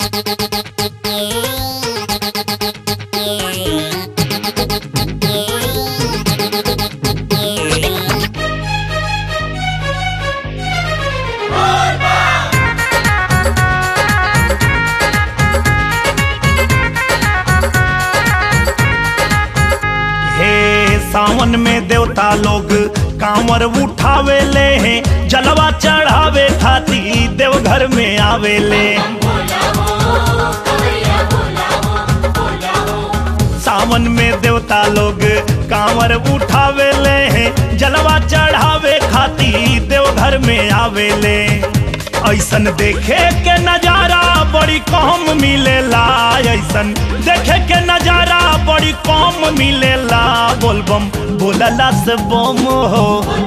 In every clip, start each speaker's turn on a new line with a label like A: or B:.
A: हे सावन में देवता लोग कांवर उठावे ले हैं जलवा चढ़ावे खाती देवघर में आवेले सावन में देवता लोग कांवर उठावे ले हैं जलवा चढ़ावे खाती देवघर में आवेले ऐसन देखे के नजारा बड़ी कम मिलेला ऐसन देखे के नजारा बड़ी कम मिलेला बोलबम बोलला से बम हो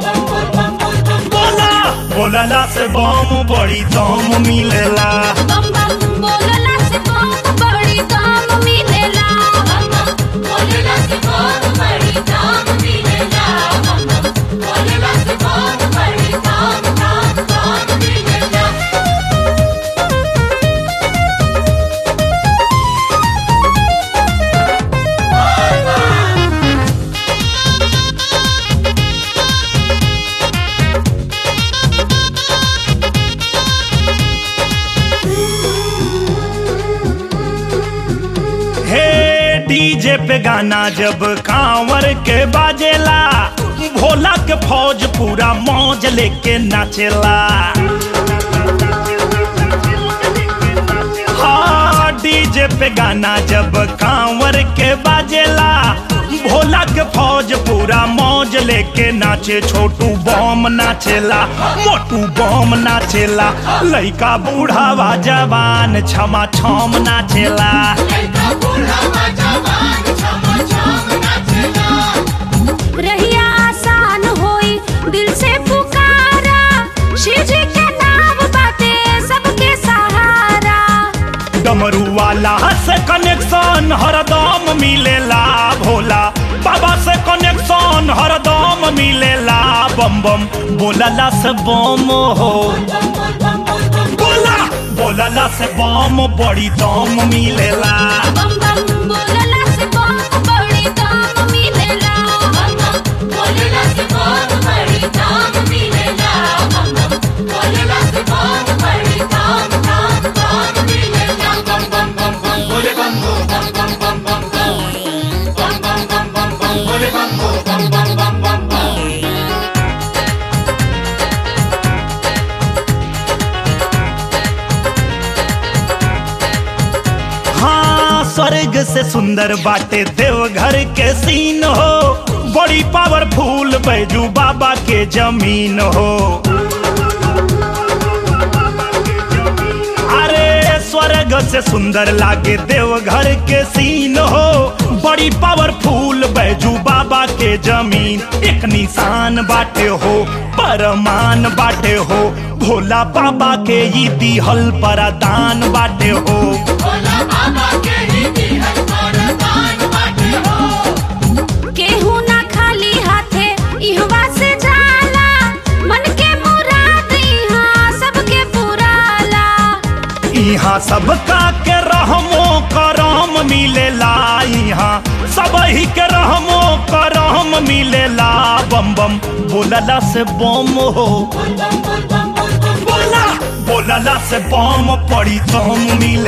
A: बोला बोलला से बम बड़ी दम मिलेला
B: बम बम बोलला से बम बड़ी दाम मिलेला बम बम बोलला से बम बड़ी दाम मिलेला बम बम बोलला से बम बड़ी दाम दाम दाम मिलेला
A: हे डीजे पे गाना जब कांवर के बाजेला भोला के फौज पूरा मौज लेके नाचेला हाँ डीजे पे गाना जब कांवर के बाजेला भोला के फौज पूरा मौज लेके नाचे छोटू बम नाचेला मोटू बम नाचेला लइका बूढ़ावा जवान छमा छम नाचेला
B: रहिया आसान होई दिल से पुकारा शिव जी के नाम बाटे सबके सहारा
A: डमरू वाला से कनेक्शन हरदम मिलेला भोला बाबा से कनेक्शन हरदम मिलेला बम बम बोलला से बम हो बोला बोलला से बम बड़ी दम मिलेला
B: बम बम बोलला से बम बड़ी दाम मिलेला बम बम बोलला से बम बड़ी दाम मिलेला बम बम बोलला से बम बड़ी दाम दाम दाम मिलेला बम बम बम बम बोले बम बम बम बम बम बम बम बम बम बम बम बोले बम बम बम बम बम बम
A: हाँ स्वर्ग से सुंदर बाटे देवघर के सीन हो बड़ी पावरफुल बैजू बाबा के जमीन हो अरे स्वर्ग से सुंदर लागे देवघर के सीन हो बड़ी पावरफुल बैजू बाबा के जमीन एक निशान बाटे हो परमान बाटे हो भोला बाबा के ई दिहल परदान बाटे हो
B: केहू ना खाली हाथे इहवा से जाला मन के मुराद इहाँ सबके पुराला
A: यहाँ सबका के रहमो करम मिलेला यहाँ सब ही के रहमो करम मिलेला बम बम बोलला से बम हो बोला बोलला से बम पड़ी दम मिले